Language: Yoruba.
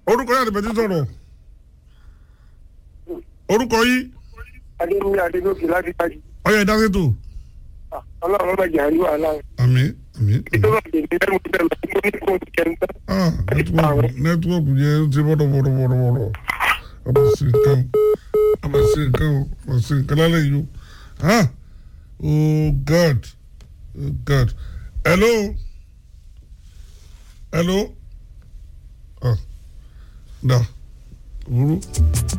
orúkọ yàtọ̀ bẹ́ẹ̀ ti sọ̀rọ̀ orúkọ yìí adéwúmi adégòkè láti tají ọyọ ìdásètò ọlọ́run ọmọ ìjà rí wàhálà àmì àmì ìjọba tèmi lẹ́nu bẹ́ẹ̀ lọ sí mo ní kó o ti kẹ́ ń tán. ah nẹtíwọ́ọ̀kù nẹtíwọ́ọ̀kù yẹn ti bọ́dọ̀ bọ́dọ̀ bọ́dọ̀ bọ́dọ̀ ọmọ sí nǹkan o ọmọ sí nǹkan o ọmọ sí nǹkan lálẹ́ yìí o ah oh god oh god hello hello ah da òwúrú.